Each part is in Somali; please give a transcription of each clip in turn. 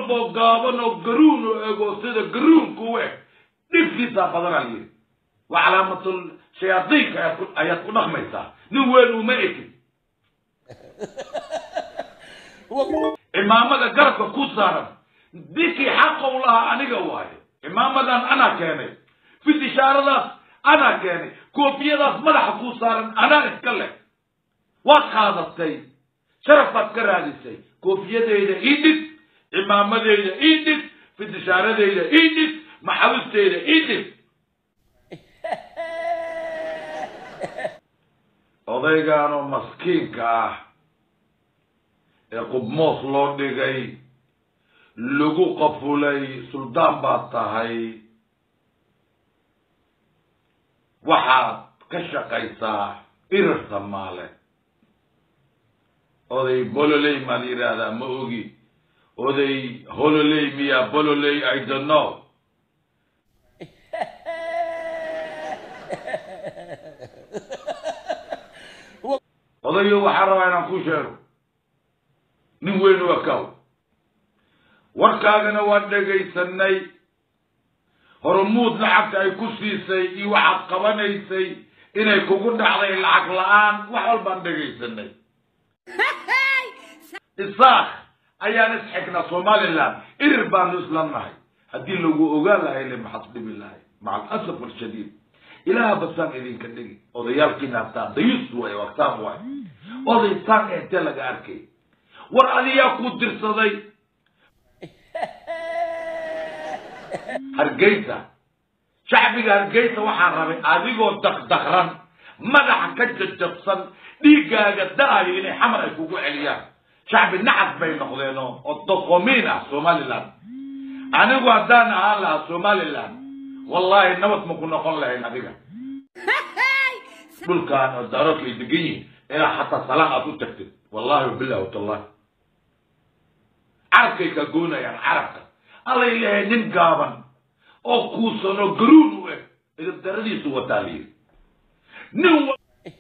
walboo gaaban oo garuun oo ego sida garuunku u eg dhibkiisaa badanaa yidhi waa calaamatul shayaadiinka ayaad ku- ayaad ku dhaqmaysaa nin weyn uma ekin cimaamada garabka ku saaran dinkii xaqa u lahaa aniga waaye cimaamadan anaa keenay fidishaaradaas anaa keenay koofiyadaas madaxa ku saaran anaa iska leh waad qaadatay sharaf baad ka raadisay koofiyadeyda ii dhig cimaamadeyda ii dhig fidishaaradeyda ii dhig maxabisteyda ii dhig odaygaanoo maskiinka ah ee qubmoos loo dhigay lagu qafulay suldaan baad tahay waxaad ka shaqaysaa irir samaale oday bololey maa la yidhaahdaa ma ogi oday hololey miya bololey i don't know odayo waxaan rabaa inaan ku sheego nin weyn u ekaw warkaagana waan dhegaysanay horumuud lacagta ay ku siisay iyo waxaad qabanaysay inay kugu dhacday lacag la-aan wax walbaan dhegaysanay isaaq ayaan isxigna somaliland irir baanu isla nahay haddii lagu ogaan lahay le maxaad dhibi lahay maca alasaf alshadiid ilaaha basaan idinka dhigi odayaalkiina hataa dayus way waqtaan waay oday saan eentee laga arkay war adiyaa ku dirsaday hargeysa shacbiga hargeysa waxaan rabay adigoo dakdakran madaxa ka jajabsan dhiiggaaga da-ayo inay xamar ay kugu celiyaan shacbi nacas bay noqdeen oo oo doqomiin ah somaliland anigu haddaan ahaan lahaa somaliland wallahi nabad ma ku noqon lahayn adiga dhulkaan oo daaroodka ay degan yihiin ilaa xataa salaan aad u tagtid wallahi wabillahi watallahi carabkay kaa goonayaan carabka allay leeyahay nin gaaban oo kuusan oo garuun u eg idib daradiisu wataa la yidhi nin wa-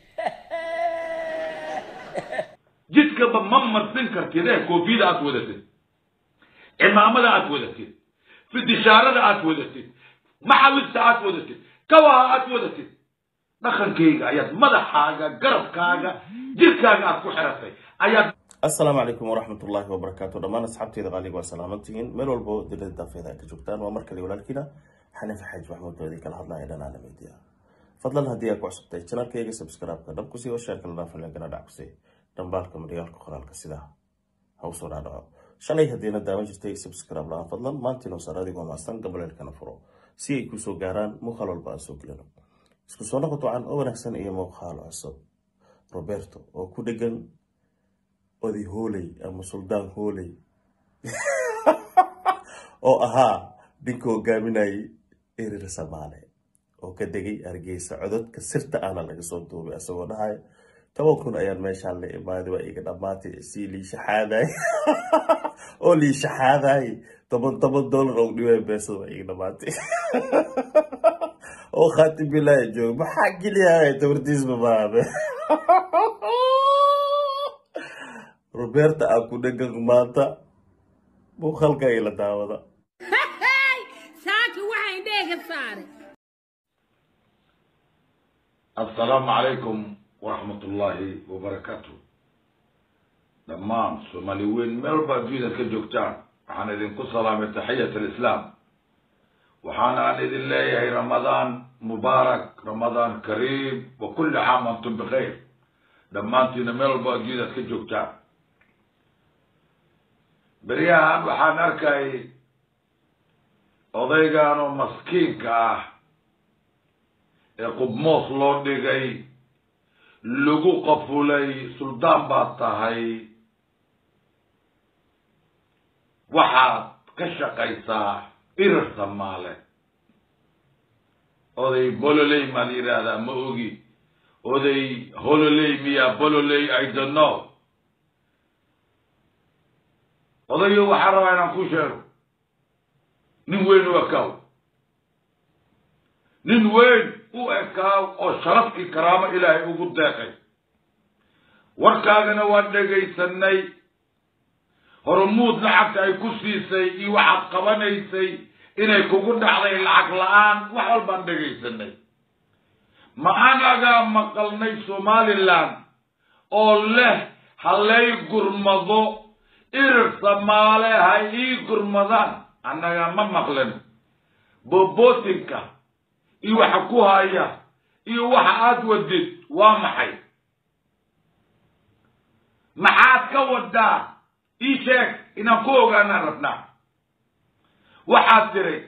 jidkaba ma marsin kartid ee koofiyada aad wadatid cimaamada aad wadatid fidishaarada aad wadatid maxawista aad wadatid kawaha aad wadatid dhaqankayga ayaad madaxaaga garabkaaga jirkaaga aad ku xiratay ayaad asalaamu calaykum waraxmat ullaahi wabarakaatu dhammaan asxaabteeda qaaliga waa salaamantihiin meel walbo dilada daafeeda ay ka joogtaan waa mar kale walaalkiina xaniif xaaj maxmuud oo idin kala hadlaya dhanaana media fadlan haddii aad ku cusubtay janaalkayga subscribe-ka dhab kusii oo sheerka la dhaafin gana dhac kusii dhambaalka madhigaalka qoraalka sidaa ha usoo dhaadhaco shalay haddiina daawan jirtay subscribe la-aan fadlan maantiinoo sar adigoo maastan gabaleelkana furo si ay kusoo gaaraan muuqaal walba aan soo gelino isku soo noqo ducan oo wanaagsan iyo muuqaal cusub roberto oo ku dhegan oday hooley ama suldaan hooley oo ahaa ninka hogaaminayay erir samaale oo ka degay hargeysa cododka sirta ahna laga soo duubay isagoo dhahay toban kun ayaan meeshaan la imaaday waa iga dhammaatay sii liishaxaaday oo liishaxaaday toban toban dollar oo dhiway beesada waa iga dhammaatay oo khaatim bilaahi joog maxaa geliyahay tabartiisma maabe roberta aa ku dhegan maanta muuqaalka ila daawada saaka waxaan dheega saaray assalaamu calaykum waraxmat ullaahi wabarakaatu dhammaan soomaali weyn meel walba adduunyada ka joogtaan waxaan idinku salaamay taxiyat alislaam waxaana aan idin leeyahay ramadaan mubaarak ramadaan kariim wa kulli caam antum bikhayr dhammaantiina meel walba adduunyadaad ka joogtaan beryahan waxaan arkay odaygaanoo maskiinka ah ee qubmoos loo dhigay lagu qafulay suldaan baad tahay waxaad ka shaqaysaa irir samaale oday bololey maa la yidhaahdaa ma ogi oday hololey miya bololey i don't know odayo waxaan rabaa inaan ku sheego nin weyn u ekaaw nin weyn u ekaaw oo sharafkii karaamo ilaahay ugu deeqay warkaagana waan dhegaysanay hormuud lacagta ay ku siisay iyo waxaad qabanaysay inay kugu dhacday lacag la-aan wax walbaan dhegaysanay ma anagaa maqalnay somalilan oo leh halay gurmado irir samaale ha ii gurmadaan annaga ma maqlin bobotinka iyo waxa ku haya iyo waxa aad wadid waa maxay maxaad ka wadaa ii sheeg inaan ku ogaanaan rabnaa waxaad tiray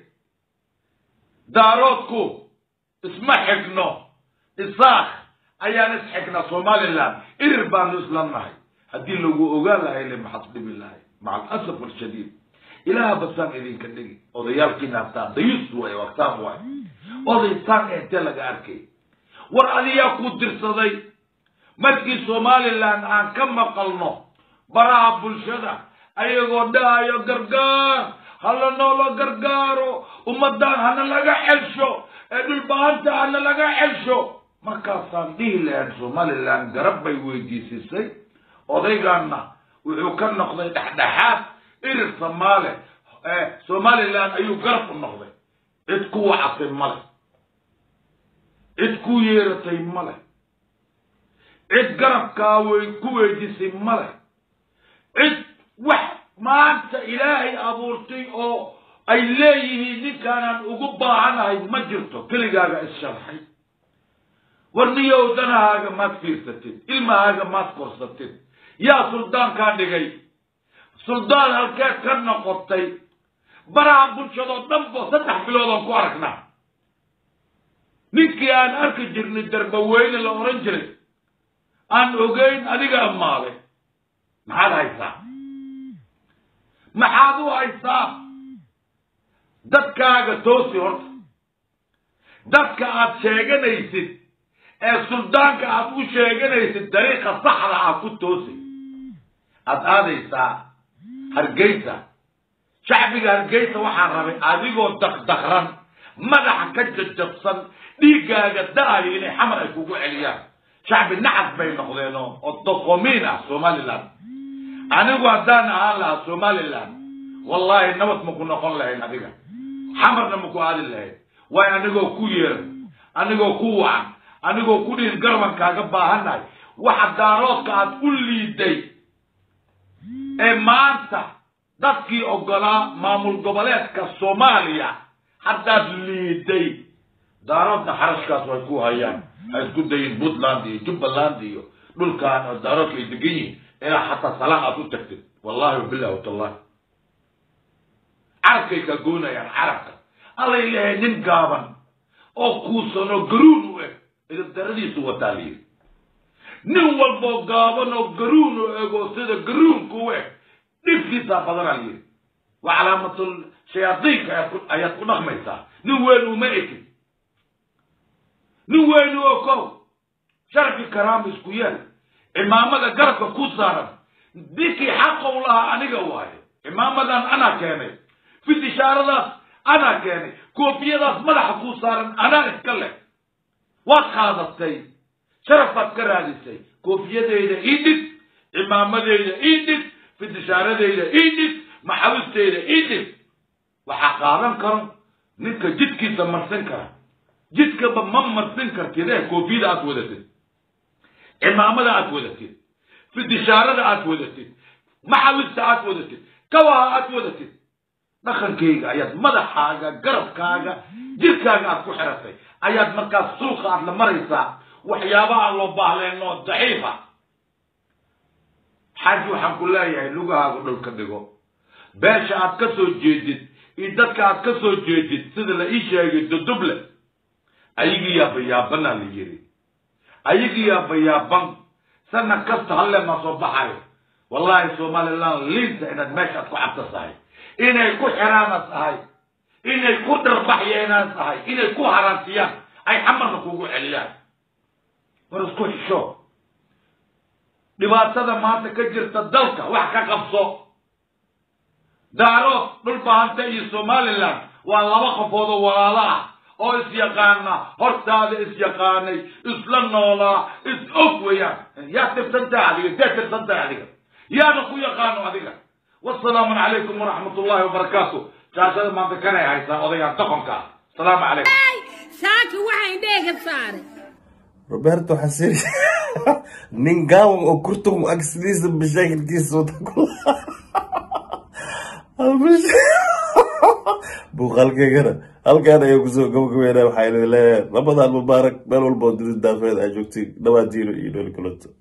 daaroodku isma xigno isaakh ayaan isxigna somalilan irir baanu isla nahay haddii lagu ogaan lahay le maxaad dhibi lahay maca alasaf alshadiid ilaaha basaan idinka dhigi odayaalkiina hataan dayus way waqtaan waay odaysaan intee laga arkay war adiyaa ku dirsaday markii somalilan aan ka maqalno baraha bulshada ayagoo dhahayo gargaar hala noola gargaaro ummadaan hana laga xelsho ee dhulbaanta hana laga xelsho markaasaan dhihi lahayn somalilan garab bay weydiisisay odaygaanna wuxuu ka noqday dhexdhexaad irir samaale somalilan ayuu garab u noqday cid ku wacatay male cid ku yeeratay male cid garabkaa wey ku weydiisay male cid wax maanta ilaahay abuurtay oo ay leeyihiin ninkaanaan ugu baahanahay ma jirto keligaaga issharxay war niyow danahaaga maad fiirsatid ilmahaaga maad korsatid yaa suldaankaa dhigay suldaan halkeed ka noqotay baraha bulshadoo dhan bo saddex biloodaan ku aragnaa ninkii aan arki jirnay darbaweyne la oran jiray aan ogeyn adiga amaaday maxaad haysaa maxaad u haysaa dadkaaga toosi horta dadka aad sheeganaysid ee suldaanka aad u sheeganaysid dariiqa saxda ah ku toosi aad aadaysaa hargeysa shacbiga hargeysa waxaan rabay adigoo dakdakran madaxa ka jajabsan dhiiggaaga da-ayo inay xamar ay kugu celiyaan shacbi nacas bay noqdeen oo doqomiin ah somalilan anigu haddaan ahaan lahaa somalilan wallahi nabad maku noqon lahayn adiga xamarna maku aadi lahayn waayo anigoo ku yeeran anigoo ku wacan anigoo ku dhihin garban kaaga baahannahay waxa daaroodka aad u liiday ee maanta dadkii ogolaa maamul goboleedka soomaaliya haddaad liiday daaroodna xarashkaas way ku hayaan ha isku dayin puntland iyo jubbaland iyo dhulkaan oo daaroodka ay degan yihiin ilaa xataa salaan aad u tagtid wallahi wabillahi watallahi carabkay ka goonayaan carabka allay leehay nin gaaban oo kuusan oo garuun u eg idabdaradiisu wataa la yidhi nin walboo gaaban oo garuun u ego sida garuunka u eg dhibkiisaa badanaa la yidhi waa calaamatul shayaadiinka ayaad ku dhaqmaysaa nin weyn uma egin nin weyn u okow sharfi karaama isku yeel cimaamada garabka ku saaran dinkii xaqow lahaa aniga waaye cimaamadan anaa keenay fidishaaradaas anaa keenay koofiyadaas madaxa kuu saaran anaa iska leh waad qaadatay sharafaad ka raadisay koofiyadeyda ii dhig cimaamadeyda ii dhig fidishaaradeyda ii dhig maxabisteyda ii dhig waxaa qaadan karo ninka jidkiisa marsin kara jidkaba ma marsin kartid ee koofiyada aad wadatid cimaamada aad wadatid fidishaarada aad wadatid maxabista aad wadatid kawaha aad wadatid dhaqankayga ayaad madaxaaga garabkaaga jirkaaga aad ku xiratay ayaad markaas suuqa aad la maraysaa waxyaaba aan loo baahleen oo daciifa xaaji waxaan ku leeyahay lugahaagu dhulka dhigo beesha aad ka soo jeedid iyo dadka aad ka soo jeedid sida la ii sheegay duduble ayagii yaabayaabanaa la yiri ayagii yaabayaaban sanad kasta halle ma soo baxayo wallahi somaliland liinta inaad meeshaad ku cabtasahay inay ku xiraana tahay inay ku dharbaxyeenaan tahay inay ku haraantiyaan ay xamarna kugu celiyaan war isku xisho dhibaatada maanta ka jirta dalka wax ka qabso daarood dhulbahanta iyo somaliland waa laba qofood oo walaalo ah oo isyaqaana hortaada isyaqaanay isla noolaa is og weeyaan yaa tirsantaha adiga dee tirsantaha adiga yaana ku yaqaano adiga wasalaamu calaykum waraxmat ullahi wabarakaatu jaashada maanta kanay haysaa odagaan doqonka ah asalaamu calaykum saaka waxaa indheega saaray roberto xasiri nin gaawan oo kurtum agsidiisa mashaakilkiisa wada ku buuqaalkeygana halkaan ayaa kusoo gabagabeynaa waxaa idin leeyahay ramadaan mubaarak meel walba oo dunida daafeed aa joogtay dhawaadiino iyo nooli kulanto